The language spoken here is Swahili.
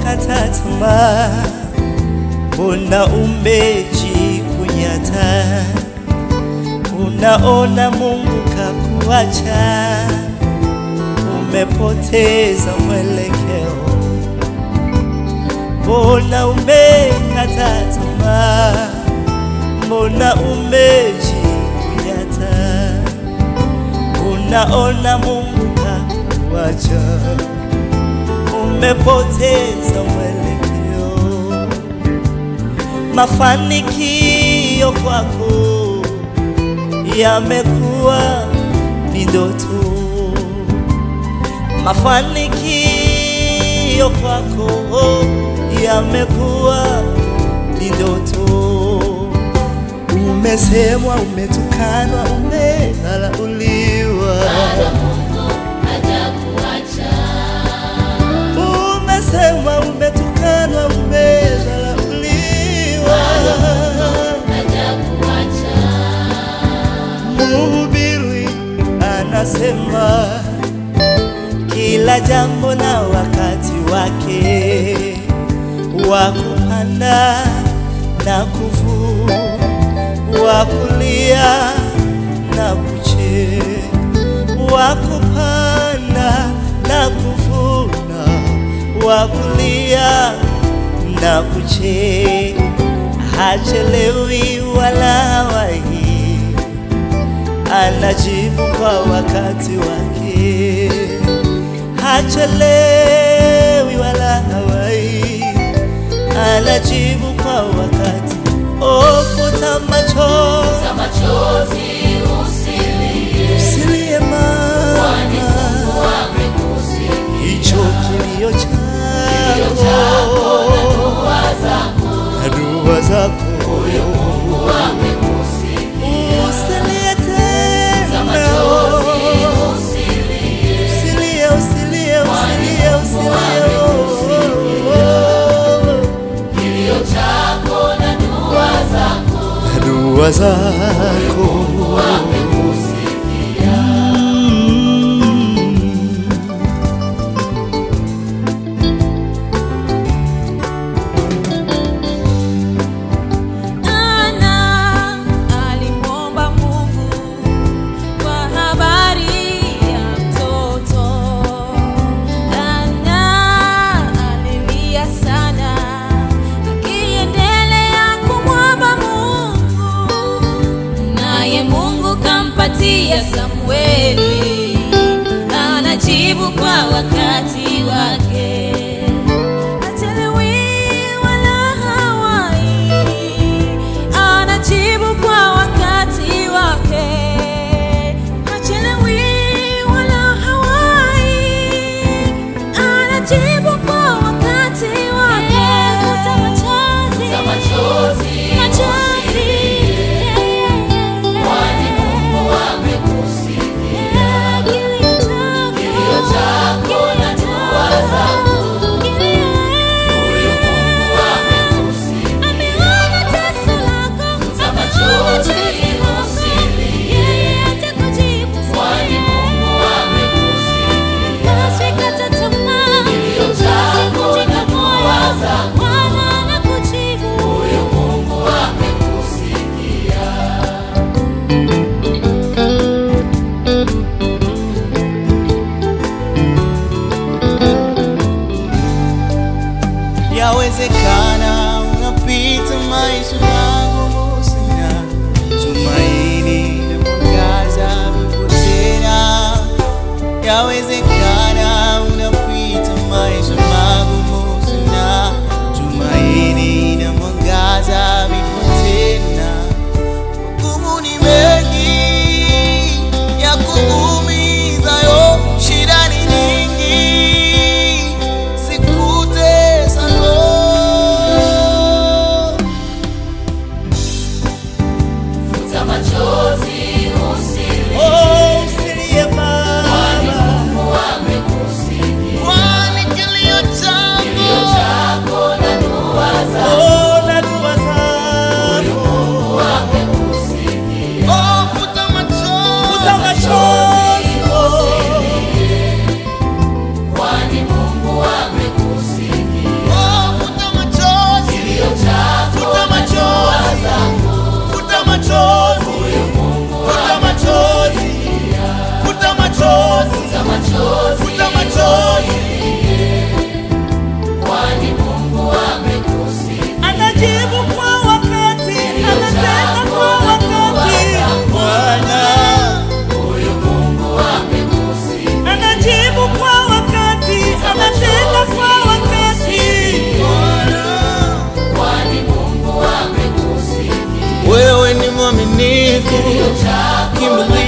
umekata tamaa, mbona umejikunyata? Unaona Mungu kakuacha, umepoteza mwelekeo. Mbona umekata tamaa, mbona umejikunyata? Unaona Mungu kakuacha, umepoteza mwelekeo. Mafanikio kwako yamekuwa ni ndoto, mafanikio kwako yamekuwa ni ndoto. Umesemwa, umetukanwa, umedharauliwa, umesemwa, umetukanwa, umedharauliwa. Mhubiri anasema kila jambo na wakati wake wa kupanda na kuvuna, wa kulia na kucheka, wa kupanda na kuvuna, wa kulia na kucheka, hachelewi wala hawahi anajibu kwa wakati wake, hachelewi wala hawai, anajibu kwa wakati. Oh, futa machozi, usilie mama, hicho kilio chako na dua zako usilie tena, usilie, usilie, usilie, usilie. Na dua zako Ana alimwomba Mungu kwa habari ya mtoto. Ana alilia sana akiendelea kumwomba Mungu, naye Mungu kampatia Samueli, anajibu kwa wakati wake. Hachelewi wala hawai, anajibu kwa wakati wake. Hachelewi wala hawai, anajibu kwa wakati wake. Futa machozi, machozi, kilio chako, kilio chako, kilio Ameona teso lako, ameona chozi lako, yeye atakujibu Usikate tamaa, usivunjike moyo, Bwana anakujibu. Yawezekana unapita maisha magumu sana, tumaini na mwangaza vipo tena. Yawezekana unapita maisha magumu sana, tumaini na mwangaza vipo tena. Magumu ni mengi ya kuumizayo, shida ni nyingi sikutesa roho. Oh, usilie mama, kwani kilio chako oh, na dua zako oh, futa machozi, futa machozi oh. mwaminifu, kimbilio